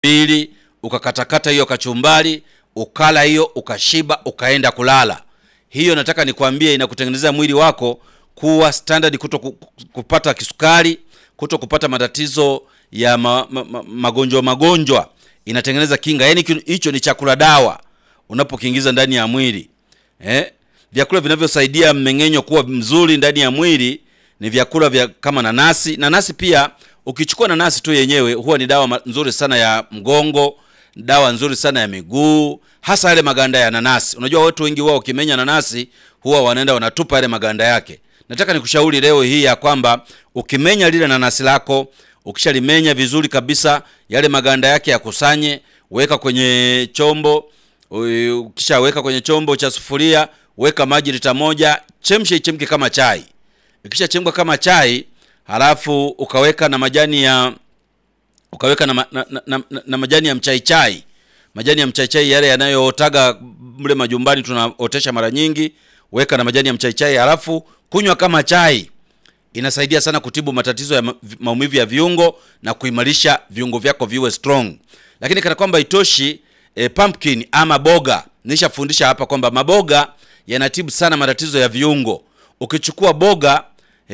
mbili ukakatakata hiyo kachumbari ukala hiyo ukashiba ukaenda kulala. Hiyo nataka nikwambie, inakutengenezea mwili wako kuwa standard, kuto ku- kupata kisukari, kuto kupata matatizo ya ma, ma, ma, magonjwa magonjwa, inatengeneza kinga. Yani hicho ni chakula dawa unapokiingiza ndani ya mwili eh? Vyakula vinavyosaidia mmeng'enyo kuwa mzuri ndani ya mwili ni vyakula vya kama nanasi. Nanasi pia ukichukua nanasi tu yenyewe huwa ni dawa ma- nzuri sana ya mgongo, dawa nzuri sana ya miguu, hasa yale maganda ya nanasi. Unajua watu wengi wao ukimenya nanasi huwa wanaenda wanatupa yale maganda yake. Nataka nikushauri leo hii ya kwamba ukimenya lile nanasi lako, ukishalimenya vizuri kabisa, yale maganda yake yakusanye, weka kwenye chombo Ui- ukishaweka kwenye chombo cha sufuria, weka maji lita moja, chemsha ichemke kama chai. Ikishachemka kama chai, halafu ukaweka na majani ya ukaweka na, ma, na, na, na, na, na majani ya mchai chai, majani ya mchai chai yale yanayootaga mle majumbani tunaotesha mara nyingi, weka na majani ya mchai chai, halafu kunywa kama chai. Inasaidia sana kutibu matatizo ya ma- maumivu ya viungo na kuimarisha viungo vyako viwe strong. Lakini kana kwamba itoshi, e, pumpkin ama boga, nishafundisha hapa kwamba maboga yanatibu sana matatizo ya viungo. Ukichukua boga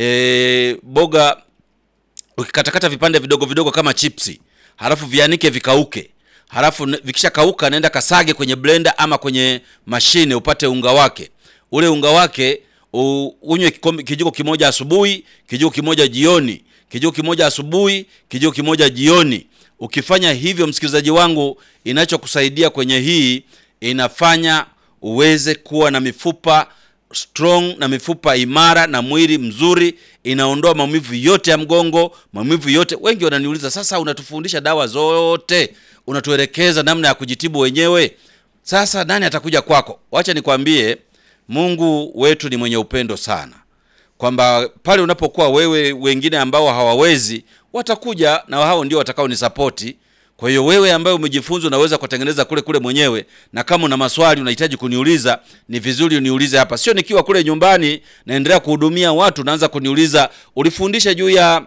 e, boga ukikatakata vipande vidogo vidogo kama chipsi, halafu vianike vikauke, halafu ne- vikishakauka nenda kasage kwenye blender ama kwenye mashine upate unga wake. Ule unga wake u- unywe kikombe- kijiko kimoja asubuhi, kijiko kimoja jioni, kijiko kimoja asubuhi, kijiko kimoja jioni. Ukifanya hivyo, msikilizaji wangu, inachokusaidia kwenye hii inafanya uweze kuwa na mifupa strong na mifupa imara na mwili mzuri, inaondoa maumivu yote ya mgongo, maumivu yote. Wengi wananiuliza sasa, unatufundisha dawa zote, unatuelekeza namna ya kujitibu wenyewe, sasa nani atakuja kwako? Wacha nikwambie, Mungu wetu ni mwenye upendo sana, kwamba pale unapokuwa wewe, wengine ambao hawawezi watakuja, na hao ndio watakao nisapoti. Kwa hiyo wewe ambaye umejifunza unaweza kutengeneza kule kule mwenyewe, na kama una maswali unahitaji kuniuliza, ni vizuri uniulize hapa, sio nikiwa kule nyumbani naendelea kuhudumia watu naanza kuniuliza ulifundisha juu ya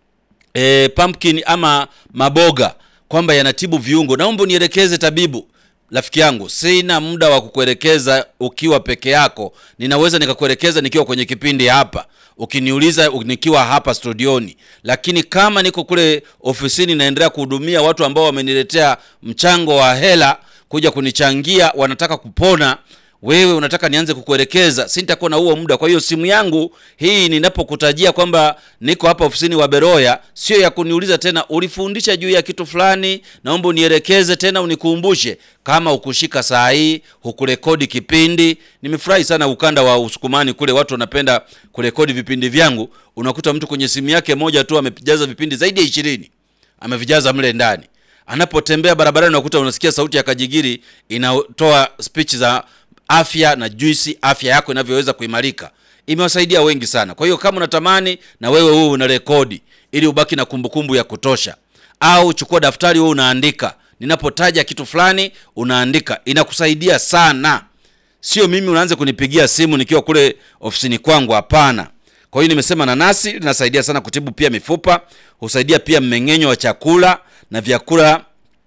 e, pumpkin ama maboga kwamba yanatibu viungo. Naomba unielekeze tabibu. Rafiki yangu, sina muda wa kukuelekeza ukiwa peke yako. Ninaweza nikakuelekeza nikiwa kwenye kipindi hapa, ukiniuliza nikiwa hapa studioni, lakini kama niko kule ofisini naendelea kuhudumia watu ambao wameniletea mchango wa hela kuja kunichangia, wanataka kupona wewe unataka nianze kukuelekeza, sintakuwa na huo muda. Kwa hiyo simu yangu hii ninapokutajia kwamba niko hapa ofisini wa Beroya, sio ya kuniuliza tena ulifundisha juu ya kitu fulani, naomba unielekeze tena, unikumbushe. Kama ukushika saa hii hukurekodi kipindi, nimefurahi sana ukanda wa Usukumani kule, watu wanapenda kurekodi vipindi vyangu. Unakuta mtu kwenye simu yake moja tu amejaza vipindi zaidi ya ishirini amevijaza mle ndani. Anapotembea barabarani, unakuta unasikia sauti ya kajigiri inatoa speech za afya na juisi, afya yako inavyoweza kuimarika. Imewasaidia wengi sana. Kwa hiyo kama unatamani na wewe wewe una rekodi ili ubaki na kumbukumbu ya kutosha, au chukua daftari wewe unaandika, ninapotaja kitu fulani unaandika, inakusaidia sana. Sio mimi unaanza kunipigia simu nikiwa kule ofisini kwangu, hapana. Kwa hiyo nimesema nanasi linasaidia sana kutibu pia mifupa, husaidia pia mmeng'enyo wa chakula na vyakula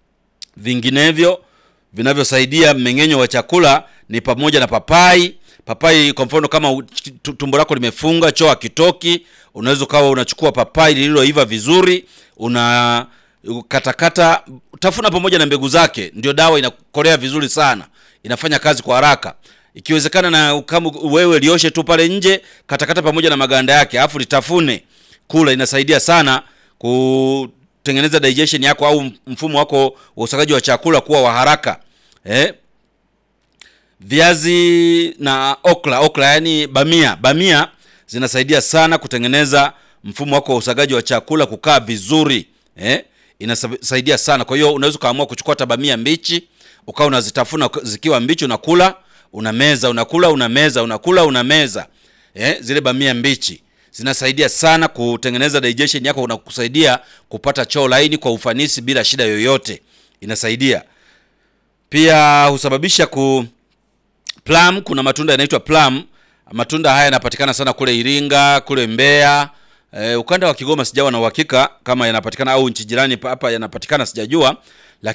vinginevyo vinavyosaidia mmeng'enyo wa chakula ni pamoja na papai. Papai kwa mfano, kama u- tu- tumbo lako limefunga, choo hakitoki, unaweza ukawa unachukua papai lililoiva vizuri, una katakata, tafuna pamoja na mbegu zake, ndio dawa inakolea vizuri sana, inafanya kazi kwa haraka. Ikiwezekana na kama wewe lioshe tu pale nje, katakata pamoja na maganda yake, alafu litafune kula, inasaidia sana kutengeneza digestion yako au mfumo wako wa usagaji wa chakula kuwa wa haraka eh? Viazi na okra, okra yani bamia, bamia zinasaidia sana kutengeneza mfumo wako wa usagaji wa chakula kukaa vizuri eh? Inasaidia sana. Kwa hiyo unaweza ukaamua kuchukua hata bamia mbichi ukawa unazitafuna zikiwa mbichi, unakula unameza, unakula unameza, unakula unameza eh? Zile bamia mbichi zinasaidia sana kutengeneza digestion yako na kusaidia kupata choo laini kwa ufanisi bila shida yoyote. Inasaidia pia, husababisha ku plum. Kuna matunda yanaitwa plum. Matunda haya yanapatikana sana kule Iringa, kule Mbeya, E, ukanda wa Kigoma sijawa na uhakika kama yanapatikana au nchi jirani pa- hapa yanapatikana sijajua,